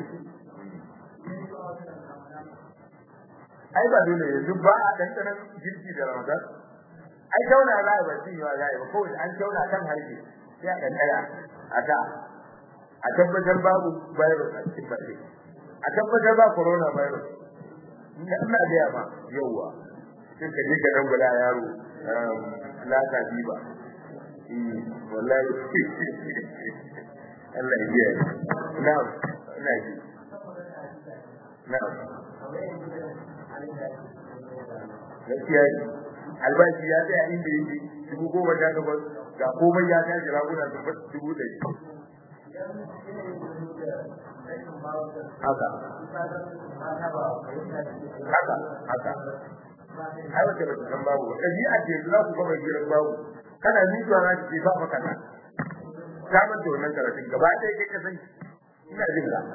ai ba dole yanzu ba a dandanan girki da ramadan ai tauna za a ba cin yawa za a yi ba kawai an tauna kan harshe sai a dandana a ta a tabbatar babu virus a cikin baɗi a tabbatar ba corona virus ina ina da yama yawwa sai ka je ka dan gula yaro laka biba wallahi Allah ya biya na'am ina ji na'am gaskiya albashi ya tsaya inda yake dubu goma ta gaba ga komai ya tashi raguna dubu ɗari haka haka haka ai wace ba san babu ba ɗabi'a ce za ku gama gidan babu kana miƙa na ce ba fa kana ta manta wannan karatun gaba ɗaya kai ka san ina jin ka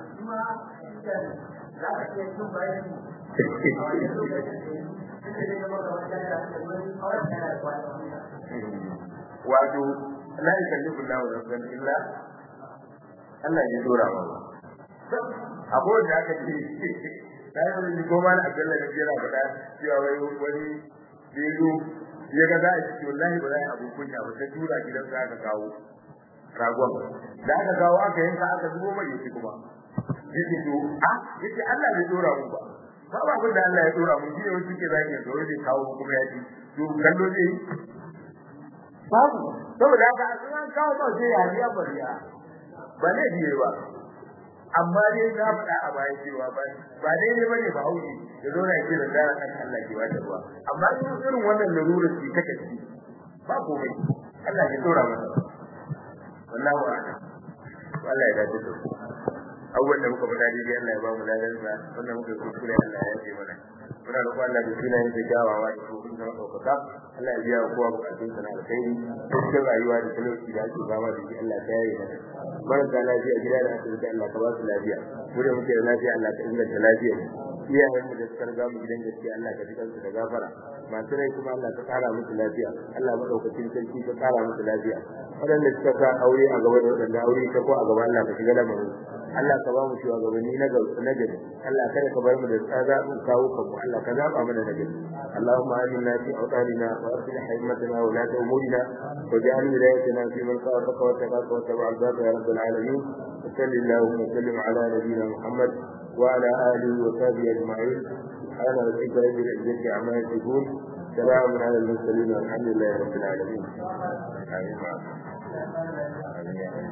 wato la yukallifu Allahu nafsan illa Allah ya dora ma akwai wanda aka ce sai wani ko ma na Abdullah ne yana faɗa cewa wai wani biyu ya ga za a ci wallahi ba za a abu kunya ba sai tura gidan za ka kawo ragon da aka kawo aka yanka aka zubo mai yake kuma yake to a yace Allah bai dora mu ba ba ba kun da Allah ya dora mu shi ne wani ke zaki ya dora zai kawo kuma ya ci to kallo zai babu saboda haka an kawo ba sai ya riya bariya ba ne biye ba amma dai na faɗa a baya cewa ba ba dai ne bane ba hauji da zo na yake da dara kan Allah ke wata ruwa amma in irin wannan larurar ce ta kaci ba komai Allah ya dora masa wallahi wa'ala wallahi da ta abubuwan da muka faɗa daidai Allah ya ba mu ladan sa wannan muka yi kuskure Allah ya yi mana muna roƙon Allah da sunayen da kyawawa da kuma da ɗaukaka Allah ya biya kowa bukatun sa na alkhairi cikin rayuwa da talauci da ake fama da shi Allah ta yaye mana marasa lafiya gida da asibiti Allah ka ba su lafiya mu da muke da lafiya Allah ka inganta lafiya iyayen mu da suka riga mu gidan gaskiya Allah ka ji kansu da gafara masu rai kuma Allah ka kara musu lafiya Allah madaukakin sarki ka kara musu lafiya waɗanda suka sa aure a gaba da waɗanda aure ta ko a gaba Allah ka shiga lamarin Allah ka ba mu shugabanni na gari Allah kada ka bar mu da tsada in kawo kanmu Allah ka zaba mana na gari Allahumma aminna fi awtanina wa aslih haymatana wa la umurina waj'al wilayatina fi man khafaka wa taqaka wa tabi'a al-baba ya rabbal alamin sallallahu wa sallim ala nabiyyina Muhammad wa ala alihi wa sahbihi ajma'in سبحان ربك رب العزة عما يصفون سلام على المرسلين والحمد لله رب العالمين آمين آمين